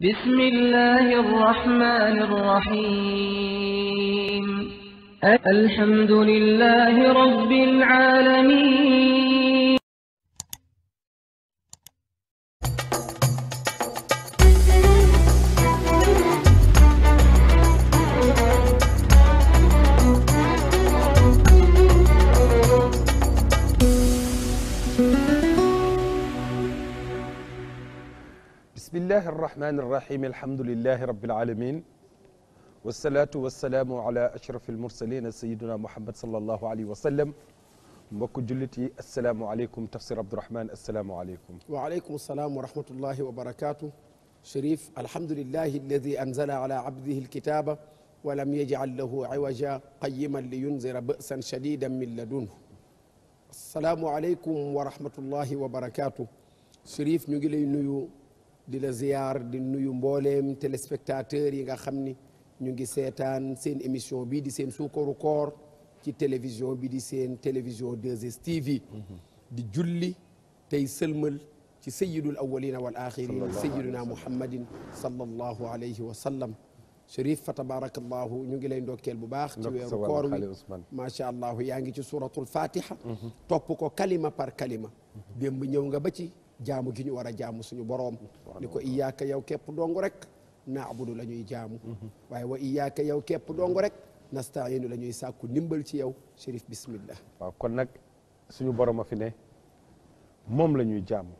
بسم الله الرحمن الرحيم الحمد لله رب العالمين bismillahi arrahmani irrahim alhamdulilahi rabilalamin wasalaatu wasalaamu ala ashraf almursalina sayiduna muhammad salallahu alayhi wa sallam mbokk jullit yi asalaamualeykum tafsir abdourahman asalaamualeykum waaleykum salaam wa rahmatullahi wa barakatuh Cherif alhamdulillahi alladi anzala ala abdihi alkitaba wa lam yajcal lahu iwaja qayiman liyunzira ba'san shadidan min ladunhu asalaamu aleykum wa rahmatullahi wa barakatuh Cherif ñu ngi lay nuyu di la ziyaar di nuyu mbooleem téléspectateurs yi nga xam ni ñu ngi seetaan seen émission bii di seen suukaru koor ci télévision bi di seen télévision 2STV di julli tey sëlmal ci sayidul awalina wal axirin sayiduna muhammadin sallallahu alayhi wa sallam Cherif fa tabarakallahu ñu ngi lay ndokkeel bu baax ci weeru koor wi macha allah yaa ngi ci suratul fatiha topp ko kalima par kalima démb ñëw nga ba ci jaamu gi ñu war a jaamu suñu boroom ni ko iyaaka yow képp dong rek naabudu la ñuy jaamu waaye wa iyaaka yow képp dong rek nastainu la ñuy sàkku ndimbal ci yow Cherif bismillah waaw kon nag suñu borom a fi ne moom la ñuy jaamu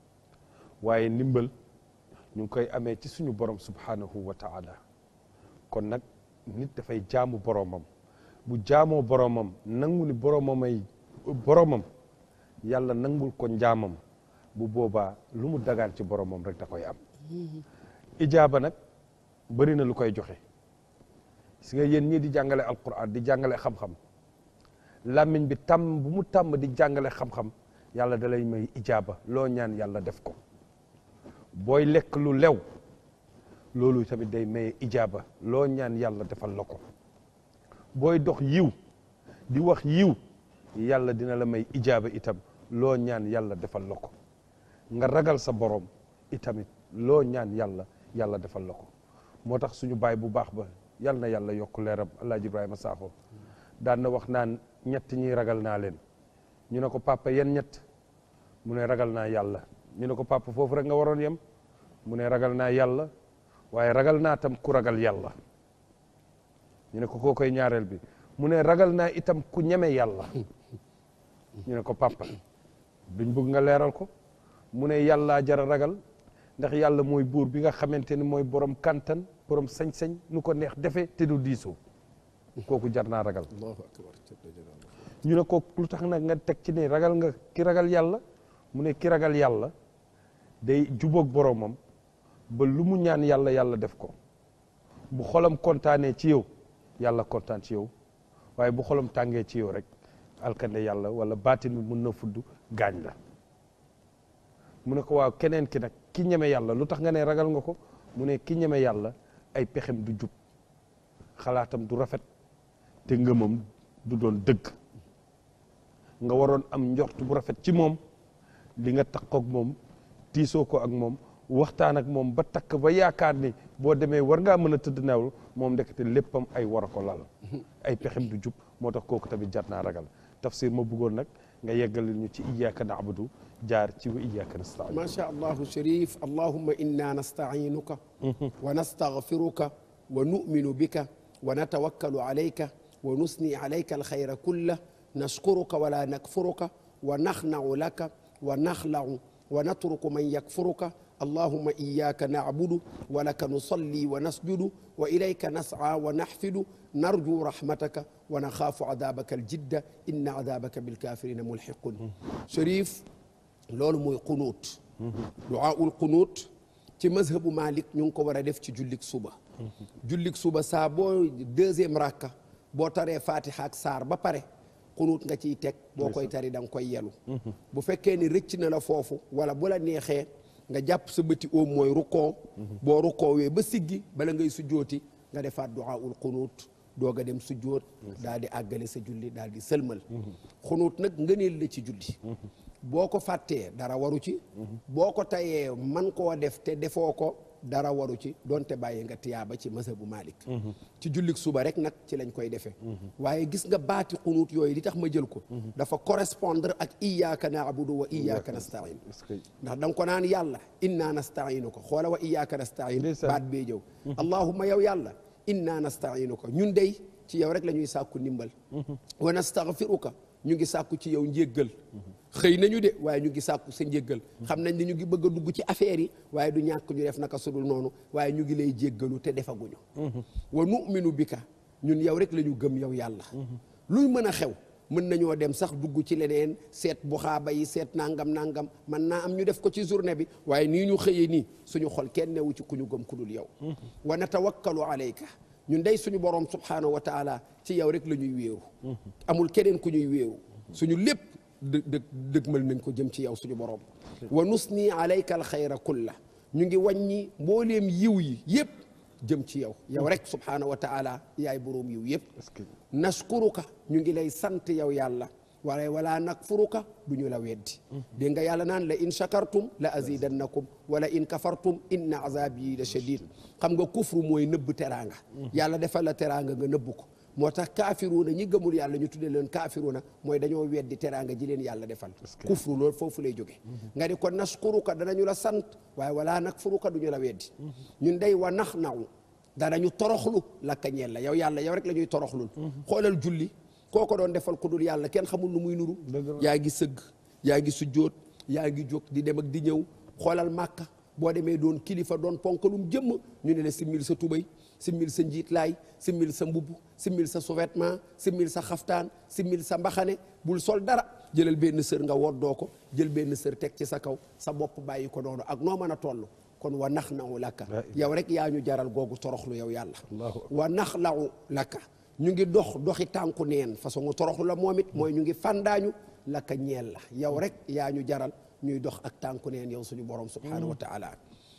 waaye ndimbal ñu ngi koy amee ci suñu borom subhanahu wa taala kon nag nit dafay jaamu boromam bu jaamoo boromam nangu ni boromamay boromam yàlla nangul ko njaamam bu boobaa lu mu dagaan ci boromam rek da koy am ijaaba nag bëri na lu koy joxe si nga yéen ñii di jàngale alquran di jàngale xam-xam làmmiñ bi tàmm bu mu tàmm di jàngale xam-xam yàlla da lay may ijaaba loo ñaan yàlla def ko booy lekk lu lew loolu tamit day maye ijaaba loo ñaan yàlla defal la ko booy dox yiw di wax yiw yàlla dina la may ijaaba itam loo ñaan yàlla defal la ko nga ragal sa borom itamit loo ñaan yàlla yàlla defal la ko moo tax suñu baay bu baax ba yàlla na yàlla yokk leeram alaaji ibrahima Sakho daan na wax naan ñett ñi ragal naa leen ñu ne ko papa yan ñett mu ne ragal naa yàlla ñu ne ko papa foofu rek nga waroon yem mu ne ragal naa yàlla waaye ragal naa tam ku ragal yàlla ñu ne ko koo koy ñaareel bi mu ne ragal naa itam ku ñeme yàlla ñu ne ko papa duñ bëgg nga leeral ko mu ne yàllaa jara ragal ndax yàlla mooy buur bi nga xamante ni mooy borom kantan borom sañ-sañ nu ko neex defee te du diisoo kooku jar naa ragal allahu akbar ñu ne ko lu tax nag nga teg ci ne ragal nga ki ragal yàlla mu ne ki ragal yàlla day jubóog boromam ba lu mu ñaan yàlla yàlla def ko bu xolam kontaanee ci yow yàlla kontaan ci yow waaye bu xolam tàngee ci yow rek alkande yàlla wala baatin bi mun na fudd gaañ la mu ne ko waaw keneen ki nag ki ñeme yàlla lu tax nga ne ragal nga ko mu ne ki ñeme yàlla ay pexem du jub xalaatam du rafet te ngëmam du doon dëgg nga waroon am njort bu rafet ci moom li nga takkook moom tiisoo ko ak moom waxtaan ak moom ba takk ba yaakaar ni boo demee war ngaa mën a tëdd naaw moom ndekete léppam ay war a ko lal ay pexem du jub moo tax kooku tamit jar naa ragal tafsir ma bëggoon nag nga yeggalil ñu ci iyyaka na'budu jaar ci wa iyyaka nasta'in ma sha allahu Cherif allahumma inna nasta'inuka wa nastaghfiruka wa nu'minu bika wa natawakkalu alayka wa nusni alayka alkhayra kullah nashkuruka wa la nakfuruka wa nakhna'u laka wa nakhla'u wa natruku man yakfuruka allahumma iyyaka na'budu wa laka nusalli wa nasjudu wa ilayka nas'a wa nahfidu narju rahmataka wa naxaafu adabaka aljidda inna adabaka bilkafirina mulhiqun Cherif loolu mooy xunuut duaaul xunuut ci mazhabu Malik ñu ngi ko war a def ci jullik suba jullik suba saa boo deuxième rakka boo taree fatiha ak saar ba pare xunuut nga ciy teg boo koy tari da nga koy yelu bu fekkee ni rëcc na la foofu wala bu la neexee nga jàpp sa bëti oom mooy rukkoo boo rukkoowee ba siggi bala ngay sujjooti nga defaat duaaul xunuut doog a dem sujjoot daal di àggale sa julli daal di sëlmal xunuut nag ngëneel la ci julli boo ko fàttee dara waru ci boo ko tayee man koo def te defoo ko dara waru ci donte bàyyi nga tiyaaba ci mazhabu Malik ci jullik suba rek nag ci lañ koy defee waaye gis nga baati xunuut yooyu li tax ma jël ko dafa correspondre ak iyyaka na'budu wa iyyaka nasta'in est-ce que ndax da nga ko naan yàlla inna nasta'inuka xoola wa iyyaka nasta'in Ndeysaan. baat bee jëw allahumma yow yàlla inna nasta'inuka ñun dey ci yow rek la ñuy sàkku ndimbal wa nastaghfiruka ñu ngi sàkku ci yow njéggal xëy nañu de waaye ñu ngi sàkku sa njéggal xam nañ ni ñu ngi bëgg a dugg ci affaire yi waaye du ñàkk ñu def naka sudul noonu waaye ñu ngi lay jéggalu te defaguñu wa nu'minu bika ñun yow rek la ñu gëm yow yàlla luy mën a xew mën nañoo dem sax dugg ci leneen seet bu xaaba yi seet nangam nangam man naa am ñu def ko ci journée bi waaye nii ñu xëyee nii suñu xol kenn newu ci ku ñu gëm ku dul yow wa natawakkalu alayka ñun day suñu borom subhanahu wa taala ci yow rek la ñuy wéeru amul keneen ku ñuy wéeru suñu lépp dë dë dëgmal nañ ko jëm ci yow suñu borom wa nusni alayka alxayra kulla ñu ngi wàññi mbooleem yiw yi yépp jëm ci yow yow rek subhanahu wa taala yaay boroom yiw yépp est-ce que naskuruka ñu ngi lay sant yow yàlla waaye wala nakfuruka du ñu la weddi dégg nga yàlla naan la in shakartum la azidannakum wala in kafartum inna azabi la shadid xam nga kufru mooy nëbb teraanga yàlla defal la teraanga nga nëbb ko moo tax kaafiruuna ñi gëmul yàlla ñu tuddee leen kaafiruuna mooy dañoo weddi teraanga ji leen yàlla defal kufru loolu foofu lay jóge nga di ko naskuruka danañu la sant waaye wala nakfuruka du ñu la weddi ñun day wa nax naw danañu toroxlu lakka ñeel la yow yàlla yow rek la ñuy toroxlul xoolal julli koo ko doon defal ku dul yàlla kenn xamul nu muy nuru Dëgg la. yaa ngi sëgg yaa ngi sujjóot yaa ngi jóg di dem ak di ñëw xoolal màkka boo demee doon kilifa doon ponkalum jëmm ñu ne la simmil sa tubay simmil sa njiitlaay simmil sa mbubb simmil sa sous-vêtement simmil sa xaftaan simmil sa mbaxane bul sol dara jëlal benn sër nga woddoo ko jël benn sër teg ci sa kaw sa bopp bàyyi ko noonu ak noo mën a toll kon wa nax nawu lakka La yow rek yaa ñu jaral googu toroxlu yow yàlla Allahu akbar. wa nax lawu lakka ñu ngi dox doxi tànku neen façon toroxlu la moom it mooy ñu ngi fandaañu lakka ñeel la yow rek yaa ñu jaral ñuy dox ak tànku neen yow suñu borom subhanahu wa taala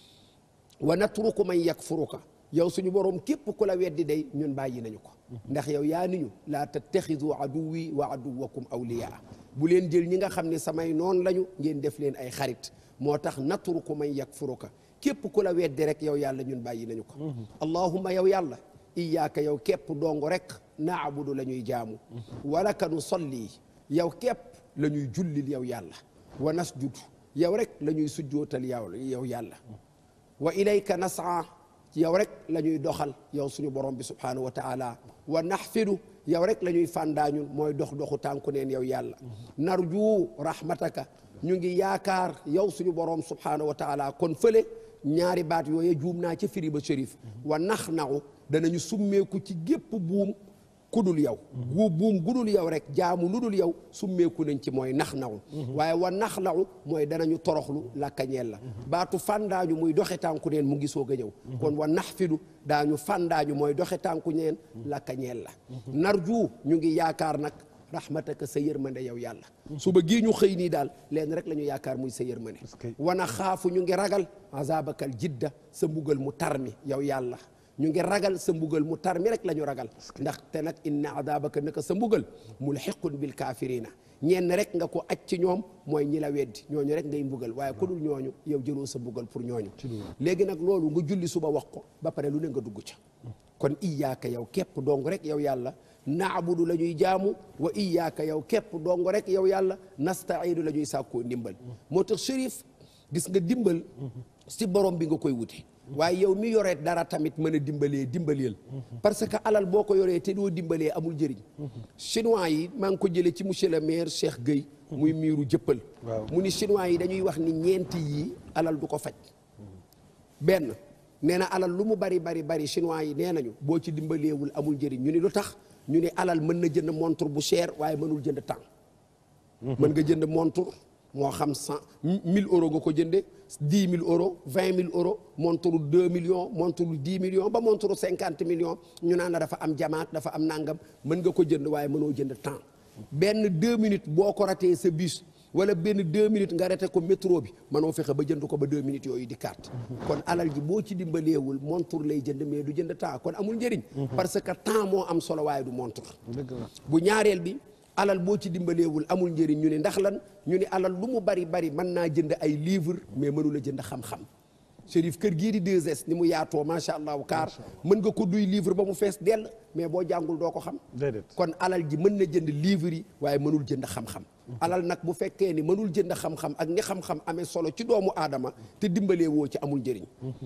wa natruku man yakfuruka yow suñu borom képp ku la weddi day ñun bàyyi nañu ko ndax yow yaa ni ñu laa tattaxidu aduwi wa aduwakum awliyaa bu leen jël ñi nga xam ne samay noon lañu ngeen def leen ay xarit moo tax natruku man yakfuruka képp ku la weddi rek yow yàlla ñun bàyyi nañu ko allahumma yow yàlla iyaaka yow képp dong rek naabudu la ñuy jaamu walaka nu solli yow képp la ñuy jullil yow yàlla wa nasjudu yow rek la ñuy sujjootal yow yow yàlla wa ilayka nasaa yow rek la ñuy doxal yow suñu borom bi subhanahu wa taala wa naxfidu yow rek la ñuy fàndaañun mooy dox doxu tànku neen yow yàlla narju rahmataka ñu ngi yaakaar yow suñu borom subhanahu wa taala kon fële ñaari baat yooye juum naa ca firi ba shérif wa nax naxu danañu summeeku ci gépp buum kudul yow gu buum gudul yow rek jaamu lu dul yow summeeku nañ ci mooy nax naxu waaye wa nax laxu mooy danañu toroxlu lakkañeel la baatu fàndaañu muy doxe tànku neen mu ngi soog a ñëw kon wa nax fidu daañu fàndaañu mooy doxe tànku neen lakkañeel la narju ñu ngi yaakaar nag rahmataka sa yërmande yow yàlla suba gii ñu xëy nii daal leen rek la ñu yaakaar muy sa yërmande que- wana xaafu ñu ngi ragal azabakal jidda sa mbugal mu tar mi yow yàlla ñu ngi ragal sa mbugal mu tar mi rek la ñu ragal ndax te nag inna azabaka naka sa mbugal mulxiqun bil kaafirina ñenn rek nga ko aj ci ñoom mooy ñi la weddi ñooñu rek ngay mbugal waaye ku dul ñooñu yow jëloo sa mbugal pour ñooñu léegi nag loolu nga julli suba wax ko ba pare lu ne nga dugg ca kon iyaaka yow képp dong rek yow yàlla naabudu la ñuy jaamu wa iyaaka yow képp dong rek yow yàlla nasta'iinu la ñuy sàkkoo ndimbal moo tax shérif gis nga dimbal si borom bi nga koy wuti waaye yow mi yoree dara tamit mën a dimbalee dimbaleel parce que alal boo ko yoree te doo dimbalee amul njëriñ chinois yi maa ngi ko jëlee ci monsieur le maire Cheikh Gueye muy miiru jëppal Waaw. mu ni chinois yi dañuy wax ni ñeenti yii alal du ko faj benn nee na alal lu mu bari bari bari chinois yi nee nañu boo ci dimbaleewul amul njëriñ ñu ni lu tax ñu ni alal mën na jënd montre bu cher waaye mënul jënd temps mën nga jënd montre moo xam cent mille euros nga ko jënde dix mille euros vingt mille euros montre deux millions montre dix millions ba montre cinquante millions ñu naan la dafa am jamaat dafa am nangam mën nga ko jënd waaye mënoo jënd temps benn deux minutes boo ko ratee sa bus wala benn deux minutes nga rate ko métro bi mënoo fexe ba jënd ko ba deux minutes yooyu di carte kon alal ji boo ci dimbaleewul montre lay jënd mais du jënd temps kon amul njëriñ parce que temps moo am solo waaye du montre dëgg la bu ñaareel bi alal boo ci dimbaleewul amul njëriñ ñu ne ndax lan ñu ne alal lu mu bari bari mën naa jënd ay livre mais mënula jënd xam-xam Chérif kër gii di 2S ni mu yaatoo macha allahu kaar mën nga ko duy livre ba mu fees dell mais boo jàngul doo ko xam déedéet kon alal ji mën na jënd livre yi waaye mënul jënd xam-xam alal nag bu fekkee ni mënul jënd xam-xam ak ni xam-xam amee solo ci doomu aadama te dimbalee woo ci amul njëriñ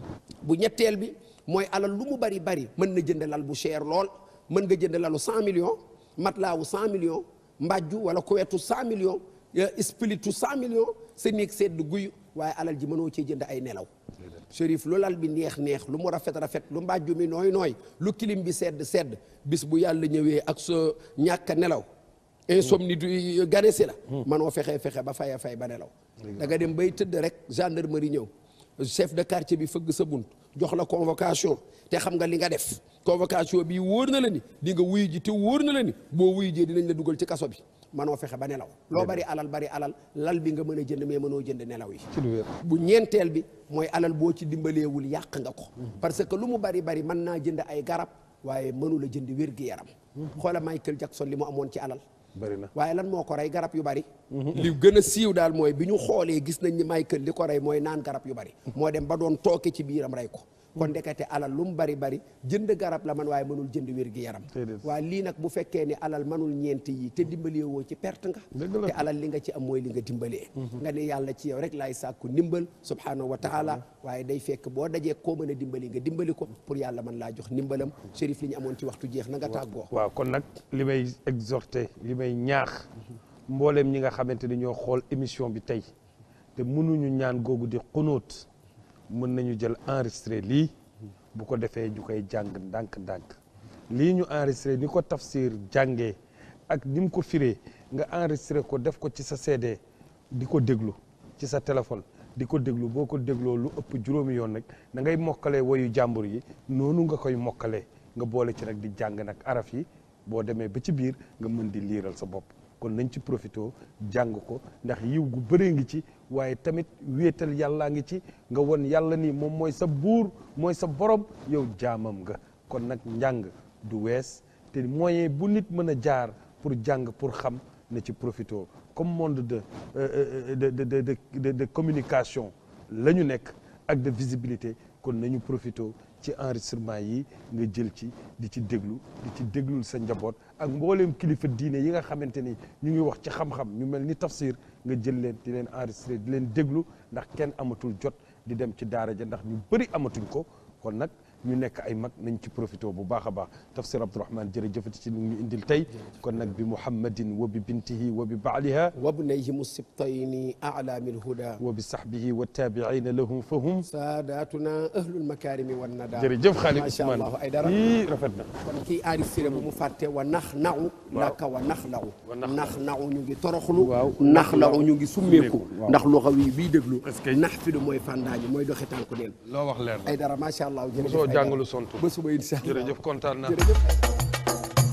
bu ñetteel bi mooy alal lu mu bari bari mën na jënd lal bu cher lool mën nga jënd lalu 100 millions matlaawu 100 millions mbàjju wala kuwetu 100 millions splitu 100 millions sa néeg sedd guy waaye alal ji mënoo cee jënd ay nelaw Chérif lu lal bi neex neex lu mu rafet rafet lu mbàjju mi nooy nooy lu kilim bi sedd sedd bis bu yàlla ñëwee ak sa ñàkk a nelaw insomnie du ganesi la manoo fexe fexe ba fay a fay ba nelaw da nga dem bay tëdd rek gendarmerie ñëw chef de quartier bi fëgg sa bunt jox la convocation te xam nga li nga def convocation bi wóor na la ni di nga wuyu ji te wóor na la ni boo wuyu jee dinañ la dugal ci kaso bi manoo fexe ba nelaw loo bari alal bari alal lal bi nga mën a jënd mais mënoo jënd nelaw yi ci lu wér bu ñeenteel bi mooy alal boo ci dimbaleewul yàq nga ko parce que lu mu bari bari mën naa jënd ay garab waaye mënula jënd wér-gi-yaram xoola Michael Jackson li mu amoon ci alal bëri na waaye lan moo ko rey garab yu bari li gën a siiw daal mooy bi ñu xoolee gis nañ ni Michael li ko rey mooy naan garab yu bari moo dem ba doon tooke ci biiram rey ko kon ndekete alal lu mu bari bari jënd garab la man waaye mënul jënd wér gi yaram Déedéet. waaye lii nag bu fekkee ni alal mënul ñeent yi te dimbalee woo ci perte nga Dëgg la. te alal li nga ci am mooy li nga dimbalee nga ne yàlla ci yow rek laay sàkku ndimbal subhanahu wa taala waaye day fekk boo dajee koo mën a dimbali nga dimbali ko pour yàlla mën laa jox ndimbalam Chérif li ñu amoon ci waxtu jeex na nga tàggoo waaw kon nag li may exhorté li may ñaax mbooleem ñi nga xamante ni ñoo xool émission bi tey te mënuñu ñaan googu di xunóot mën nañu jël enregistré lii bu ko defee ñu koy jàng ndànk-ndànk lii ñu enregistré ni ko tafsir jàngee ak ni mu ko firee nga enregistré ko def ko ci sa CD di ko déglu ci sa téléphone di ko déglu boo ko dégloo lu ëpp juróomi yoon nag da ngay mokkalee woyu jàmbur yi noonu nga koy mokkalee nga boole ci nag di jàng nag araf yi boo demee ba ci biir nga mën di liiral sa bopp kon nañ ci profité jàng ko ndax yiw gu bëree ngi ci waaye tamit wéetal yàllaa ngi ci nga won yàlla ni moom mooy sa buur mooy sa borom yow jaamam nga kon nag njàng du wees te moyen bu nit mën a jaar pour jàng pour xam na ci profité comme monde de euh, de de de de de de communication la ñu nekk ak de visibilité kon nañu profité ci enregistrement yi nga jël ci di ci déglu di ci déglul sa njaboot ak mbooleem kilifa diine yi nga xamante ni ñu ngi wax ci xam-xam ñu mel ni tafsir nga jël leen di leen enregistré di leen déglu ndax kenn amatul jot di dem ci daara ja ndax ñu bëri amatuñ ko kon nag ñu nekk ay mag nañ ci profité bu baax a baax tafsir Abdourahmane jërëjëfati ci lu ñu indil tey kon nag bi muhammadin wa bi bintihi wa bi baaliha وابنيهم السبطين أعلام الهدى wa bi sahbihi wa taabiina lahum fahum ساداتنا أهل المكارم والندى jërëjëf xaali ما شاء Ousmane الله ay dara yii rafet na kon kii enregistré bu mu fàtte wa nax naxu naka wa nax laxu Wa nax nax naxu ñu ngi toroxlu Waaw. nax laxu ñu ngi summeeku waaw. ndax loxo wi bii déglu Est-ce que- nax fi du mooy fàndaaji mooy doxi tànku neen loo wax leer na ay dara macha allah jërëjëf mosoo Aïdara. jàngalu sontu ba suba incha allah jërëjëf kontaan naa jërëjëf Aïdara.